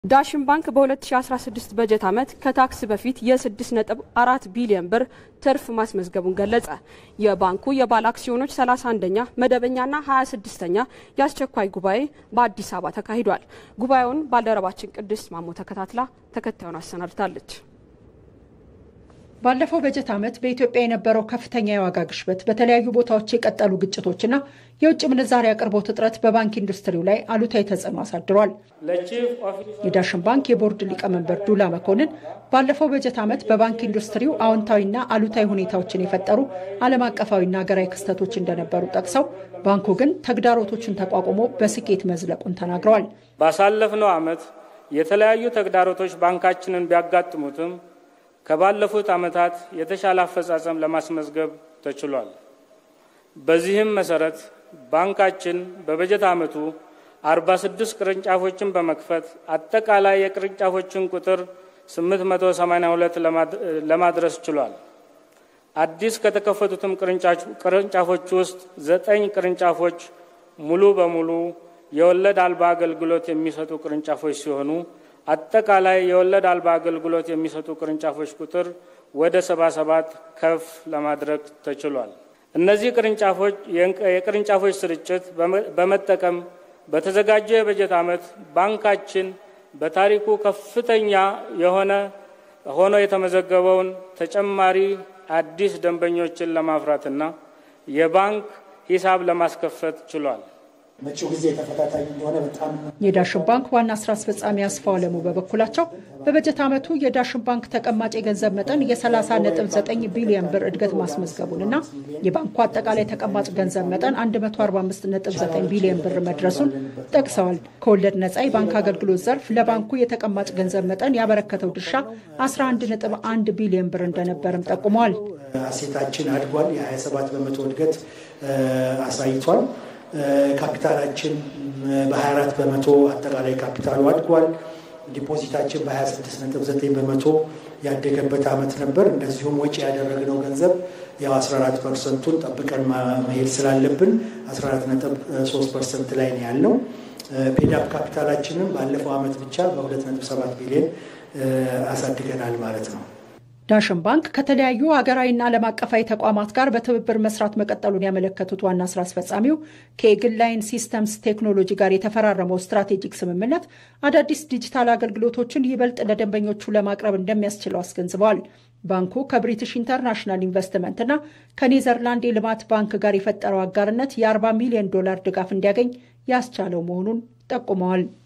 ዳሽን ባንክ በ2016 በጀት ዓመት ከታክስ በፊት የ6.4 ቢሊዮን ብር ትርፍ ማስመዝገቡን ገለጸ። የባንኩ የባለ አክሲዮኖች 31ኛ መደበኛና 26ኛ የአስቸኳይ ጉባኤ በአዲስ አበባ ተካሂዷል። ጉባኤውን ባልደረባችን ቅድስት ማሞ ተከታትላ ተከታዩን አሰናድታለች። ባለፈው በጀት ዓመት በኢትዮጵያ የነበረው ከፍተኛ የዋጋ ግሽበት፣ በተለያዩ ቦታዎች የቀጠሉ ግጭቶችና የውጭ ምንዛሪ አቅርቦት እጥረት በባንክ ኢንዱስትሪው ላይ አሉታዊ ተጽዕኖ አሳድሯል። የዳሽን ባንክ የቦርድ ሊቀመንበር ዱላ መኮንን ባለፈው በጀት ዓመት በባንክ ኢንዱስትሪው አዎንታዊና አሉታዊ ሁኔታዎችን የፈጠሩ ዓለም አቀፋዊና ሀገራዊ ክስተቶች እንደነበሩ ጠቅሰው ባንኩ ግን ተግዳሮቶችን ተቋቁሞ በስኬት መዝለቁን ተናግረዋል። ባሳለፍነው ዓመት የተለያዩ ተግዳሮቶች ባንካችንን ቢያጋጥሙትም ከባለፉት ዓመታት የተሻለ አፈጻጸም ለማስመዝገብ ተችሏል። በዚህም መሰረት ባንካችን በበጀት ዓመቱ 46 ቅርንጫፎችን በመክፈት አጠቃላይ የቅርንጫፎችን ቁጥር 882 ለማድረስ ችሏል። አዲስ ከተከፈቱትም ቅርንጫፎች ውስጥ ዘጠኝ ቅርንጫፎች ሙሉ በሙሉ የወለድ አልባ አገልግሎት የሚሰጡ ቅርንጫፎች ሲሆኑ አጠቃላይ የወለድ አልባ አገልግሎት የሚሰጡ ቅርንጫፎች ቁጥር ወደ 77 ከፍ ለማድረግ ተችሏል። እነዚህ ቅርንጫፎች የቅርንጫፎች ስርጭት በመጠቀም በተዘጋጀው የበጀት ዓመት ባንካችን በታሪኩ ከፍተኛ የሆነ ሆኖ የተመዘገበውን ተጨማሪ አዲስ ደንበኞችን ለማፍራትና የባንክ ሂሳብ ለማስከፈት ችሏል። መጪው ጊዜ ተፈታታኝ እንደሆነ በጣም የዳሽን ባንክ ዋና ስራ አስፈጻሚ አስፋው አለሙ በበኩላቸው በበጀት ዓመቱ የዳሽን ባንክ ተቀማጭ የገንዘብ መጠን የ30.9 ቢሊዮን ብር እድገት ማስመዝገቡንና የባንኩ አጠቃላይ ተቀማጭ ገንዘብ መጠን 145.9 ቢሊዮን ብር መድረሱን ጠቅሰዋል። ከወለድ ነጻ የባንክ አገልግሎት ዘርፍ ለባንኩ የተቀማጭ ገንዘብ መጠን ያበረከተው ድርሻ 11.1 ቢሊዮን ብር እንደነበርም ጠቁመዋል። አሴታችን አድጓል። የ27 በመቶ እድገት አሳይቷል። ካፒታላችን በ24 በመቶ አጠቃላይ ካፒታሉ አድጓል። ዲፖዚታችን በ26.9 በመቶ ያደገበት ዓመት ነበር። እንደዚሁም ወጪ ያደረግነው ገንዘብ ያው 14 ፐርሰንቱን ጠብቀን መሄድ ስላለብን 14.3 ፐርሰንት ላይ ነው ያለው። ፔዳፕ ካፒታላችንም ባለፈው ዓመት ብቻ በ2.7 ቢሊዮን አሳድገናል ማለት ነው። ዳሽን ባንክ ከተለያዩ ሀገራዊና ዓለም አቀፋዊ ተቋማት ጋር በትብብር መስራት መቀጠሉን ያመለከቱት ዋና ስራ አስፈጻሚው ከኤግል ላይን ሲስተምስ ቴክኖሎጂ ጋር የተፈራረመው ስትራቴጂክ ስምምነት አዳዲስ ዲጂታል አገልግሎቶችን ይበልጥ ለደንበኞቹ ለማቅረብ እንደሚያስችለው አስገንዝበዋል። ባንኩ ከብሪቲሽ ኢንተርናሽናል ኢንቨስትመንትና ከኔዘርላንድ የልማት ባንክ ጋር የፈጠረው አጋርነት የ40 ሚሊዮን ዶላር ድጋፍ እንዲያገኝ ያስቻለው መሆኑን ጠቁመዋል።